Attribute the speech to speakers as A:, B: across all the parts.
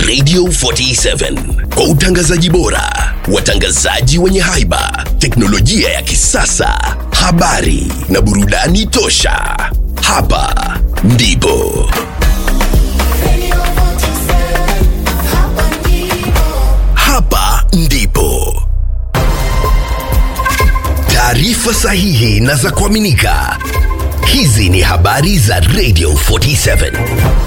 A: Radio 47 kwa utangazaji bora, watangazaji wenye haiba, teknolojia ya kisasa, habari na burudani tosha. Hapa ndipo hapa ndipo taarifa sahihi na za kuaminika. Hizi ni habari za Radio 47.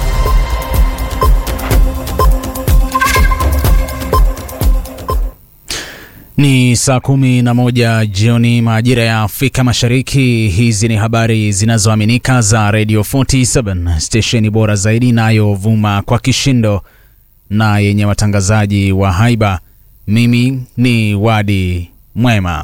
B: Ni saa kumi na moja jioni majira ya Afrika Mashariki. Hizi ni habari zinazoaminika za Radio 47, stesheni bora zaidi inayovuma kwa kishindo na yenye watangazaji wa haiba. Mimi ni Wadi Mwema.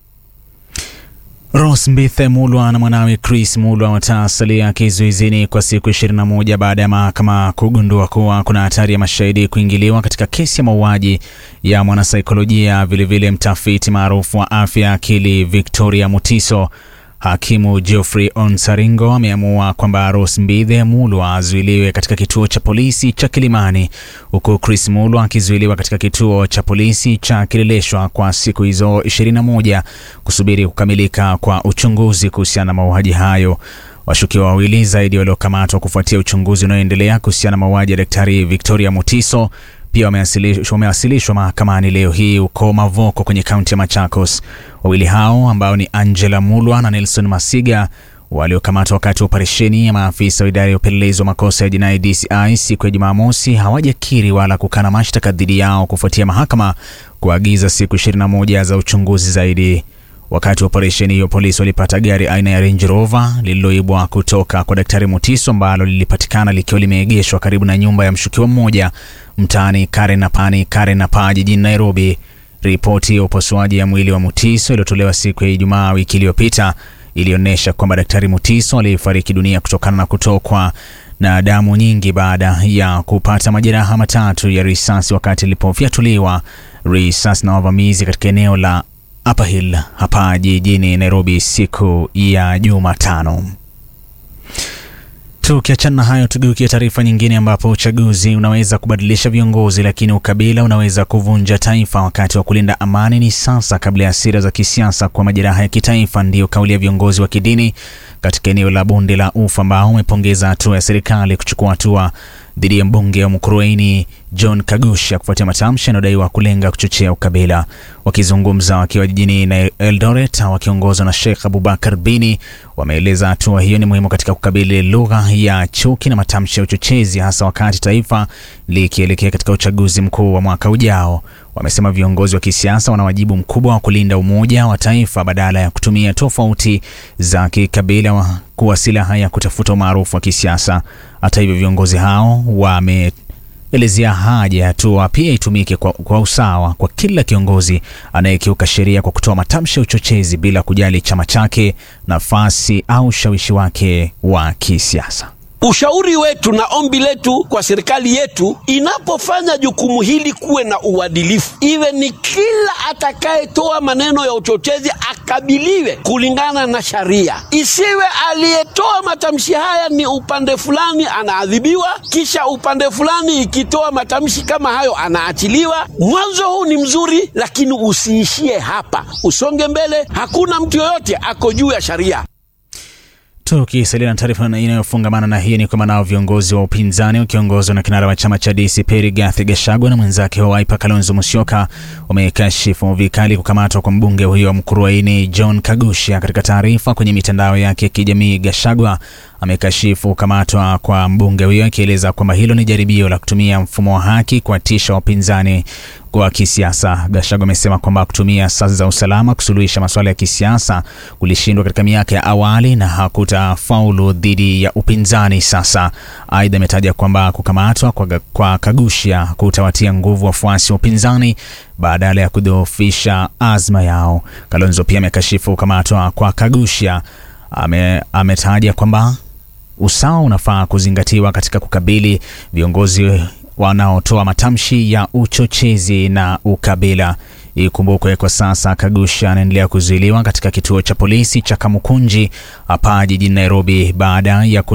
B: Rose Mbithe Mulwa na mwanawe Chris Mulwa watasalia kizuizini kwa siku 21 baada ya mahakama kugundua kuwa kuna hatari ya mashahidi kuingiliwa katika kesi ya mauaji ya mwanasaikolojia vilevile mtafiti maarufu wa afya akili Victoria Mutiso. Hakimu Geoffrey Onsaringo ameamua kwamba Rose Mbithe Mulwa azuiliwe katika kituo cha polisi cha Kilimani huku Chris Mulwa akizuiliwa katika kituo cha polisi cha Kileleshwa kwa siku hizo 21 kusubiri kukamilika kwa uchunguzi kuhusiana na mauaji hayo. Washukiwa wawili zaidi waliokamatwa kufuatia uchunguzi unaoendelea kuhusiana na mauaji ya Daktari Victoria Mutiso pia wamewasilishwa wamewasilishwa mahakamani leo hii huko Mavoko kwenye kaunti ya Machakos. Wawili hao ambao ni Angela Mulwa na Nelson Masiga waliokamatwa wakati wa operesheni ya maafisa wa idara ya upelelezi wa makosa ya jinai DCI siku ya Jumamosi hawajakiri wala kukana mashtaka dhidi yao kufuatia mahakama kuagiza siku 21 za uchunguzi zaidi. Wakati wa operesheni hiyo, polisi walipata gari aina ya Range Rover lililoibwa kutoka kwa Daktari Mutiso ambalo lilipatikana likiwa limeegeshwa karibu na nyumba ya mshukiwa mmoja mtaani Karenapani, Karenapa jijini Nairobi. Ripoti ya upasuaji ya mwili wa Mutiso iliyotolewa siku ya Ijumaa wiki iliyopita ilionyesha kwamba Daktari Mutiso alifariki dunia kutokana na kutokwa na damu nyingi baada ya kupata majeraha matatu ya risasi wakati ilipofyatuliwa risasi na wavamizi katika eneo la Upper Hill hapa jijini Nairobi siku ya Jumatano. Tukiachana na hayo, tugeukie taarifa nyingine, ambapo uchaguzi unaweza kubadilisha viongozi, lakini ukabila unaweza kuvunja taifa. Wakati wa kulinda amani ni sasa, kabla ya hasira za kisiasa kwa majeraha ya kitaifa, ndiyo kauli ya viongozi wa kidini katika eneo la bonde la Ufa ambao wamepongeza hatua ya serikali kuchukua hatua dhidi ya mbunge wa Mukurweini John Kagusha kufuatia matamshi yanayodaiwa kulenga kuchochea ukabila. Wakizungumza wakiwa jijini na Eldoret wakiongozwa na Sheikh Abubakar Bini, wameeleza hatua hiyo ni muhimu katika kukabili lugha ya chuki na matamshi ya uchochezi, hasa wakati taifa likielekea katika uchaguzi mkuu wa mwaka ujao. Wamesema viongozi wa kisiasa wana wajibu mkubwa wa kulinda umoja wa taifa badala ya kutumia tofauti za kikabila kuwa silaha ya kutafuta umaarufu wa kisiasa. Hata hivyo, viongozi hao wameelezea haja ya hatua pia itumike kwa, kwa usawa kwa kila kiongozi anayekiuka sheria kwa kutoa matamshi ya uchochezi bila kujali chama chake, nafasi au ushawishi wake wa kisiasa.
C: Ushauri wetu na ombi letu kwa serikali yetu, inapofanya jukumu hili, kuwe na uadilifu, iwe ni kila atakayetoa maneno ya uchochezi akabiliwe kulingana na sheria, isiwe aliyetoa matamshi haya ni upande fulani anaadhibiwa, kisha upande fulani ikitoa matamshi kama hayo anaachiliwa. Mwanzo huu ni mzuri, lakini usiishie hapa, usonge mbele. Hakuna mtu yoyote ako juu ya sheria.
B: Tukisalia na taarifa inayofungamana na hii ni kwamba nao viongozi wa upinzani wakiongozwa na kinara wa chama cha DCP Rigathi Gachagua na mwenzake wa Wiper Kalonzo Musyoka wamekashifu vikali kukamatwa kwa mbunge huyo wa Mukurweini John Kagusha. Katika taarifa kwenye mitandao yake ya kijamii, Gachagua amekashifu kukamatwa kwa mbunge huyo akieleza kwamba hilo ni jaribio la kutumia mfumo wa haki kuwatisha wapinzani wa kisiasa. Gachagua amesema kwamba kutumia asasi za usalama kusuluhisha masuala ya kisiasa kulishindwa katika miaka ya awali na hakutafaulu dhidi ya upinzani sasa. Aidha, ametaja kwamba kukamatwa kwa, kwa Kagusha kutawatia nguvu wafuasi wa upinzani badala ya kudhoofisha azma yao. Kalonzo pia amekashifu kukamatwa kwa Kagusha. Ame, ametaja kwamba usawa unafaa kuzingatiwa katika kukabili viongozi wanaotoa matamshi ya uchochezi na ukabila. Ikumbukwe kwa sasa Kagusha anaendelea kuzuiliwa katika kituo cha polisi cha Kamukunji hapa jijini Nairobi baada ya